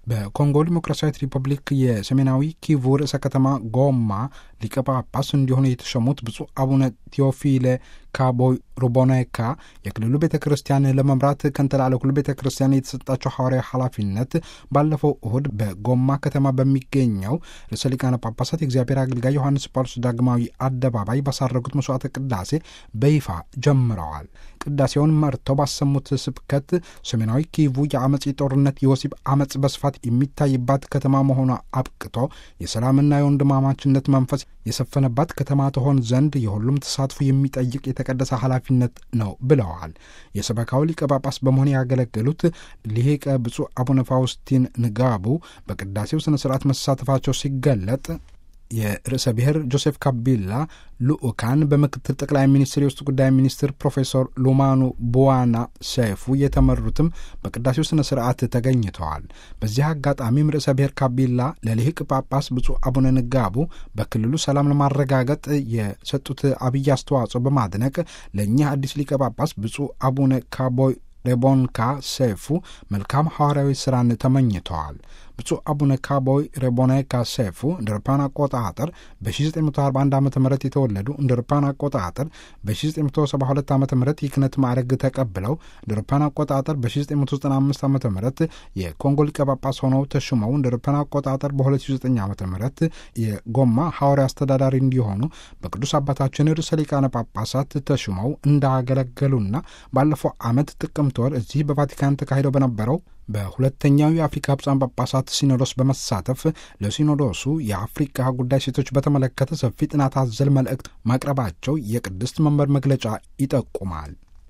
በኮንጎ ዲሞክራሲያዊት ሪፐብሊክ የሰሜናዊ ኪቩ ርዕሰ ከተማ ጎማ ሊቀ ጳጳስ እንዲሆኑ የተሾሙት ብፁዕ አቡነ ቴዎፊሌ ካቦይ ሩቦኔካ የክልሉ ቤተ ክርስቲያን ለመምራት ከንተላለኩል ቤተ ክርስቲያን የተሰጣቸው ሐዋርያዊ ኃላፊነት ባለፈው እሁድ በጎማ ከተማ በሚገኘው ርዕሰ ሊቃነ ጳጳሳት የእግዚአብሔር አገልጋይ ዮሐንስ ጳውሎስ ዳግማዊ አደባባይ ባሳረጉት መስዋዕተ ቅዳሴ በይፋ ጀምረዋል። ቅዳሴውን መርተው ባሰሙት ስብከት ሰሜናዊ ኪቩ የአመፅ ጦርነት፣ የወሲብ አመፅ በስፋት የሚታይባት ከተማ መሆኗ አብቅቶ የሰላምና የወንድማማችነት መንፈስ የሰፈነባት ከተማ ትሆን ዘንድ የሁሉም ተሳትፎ የሚጠይቅ የተቀደሰ ኃላፊነት ነው ብለዋል። የሰበካው ሊቀ ጳጳስ በመሆን ያገለገሉት ሊቀ ብፁዕ አቡነ ፋውስቲን ንጋቡ በቅዳሴው ስነ ስርዓት መሳተፋቸው ሲገለጥ የርዕሰ ብሔር ጆሴፍ ካቢላ ልኡካን በምክትል ጠቅላይ ሚኒስትር የውስጥ ጉዳይ ሚኒስትር ፕሮፌሰር ሉማኑ ቡዋና ሰይፉ የተመሩትም በቅዳሴው ስነ ስርዓት ተገኝተዋል። በዚህ አጋጣሚም ርዕሰ ብሔር ካቢላ ለሊቅ ጳጳስ ብፁዕ አቡነ ንጋቡ በክልሉ ሰላም ለማረጋገጥ የሰጡት አብይ አስተዋጽኦ በማድነቅ ለእኚህ አዲስ ሊቀ ጳጳስ ብፁዕ አቡነ ካቦይ ሬቦንካ ሰይፉ መልካም ሐዋርያዊ ሥራን ተመኝተዋል። ብፁዕ አቡነ ካቦይ ሬቦኔካ ሰይፉ እንደ አውሮፓውያን አቆጣጠር በ1941 ዓ ም የተወለዱ እንደ አውሮፓውያን አቆጣጠር በ1972 ዓ ም የክህነት ማዕረግ ተቀብለው እንደ አውሮፓውያን አቆጣጠር በ1995 ዓ ም የኮንጎ ሊቀ ጳጳስ ሆነው ተሹመው እንደ አውሮፓውያን አቆጣጠር በ2009 ዓ ም የጎማ ሐዋርያ አስተዳዳሪ እንዲሆኑ በቅዱስ አባታችን ርዕሰ ሊቃነ ጳጳሳት ተሹመው እንዳገለገሉና ባለፈው ዓመት ጥቅምት ወር እዚህ በቫቲካን ተካሂደው በነበረው በሁለተኛው የአፍሪካ ብፁዓን ጳጳሳት ሲኖዶስ በመሳተፍ ለሲኖዶሱ የአፍሪካ ጉዳይ ሴቶች በተመለከተ ሰፊ ጥናት አዘል መልእክት ማቅረባቸው የቅድስት መንበር መግለጫ ይጠቁማል።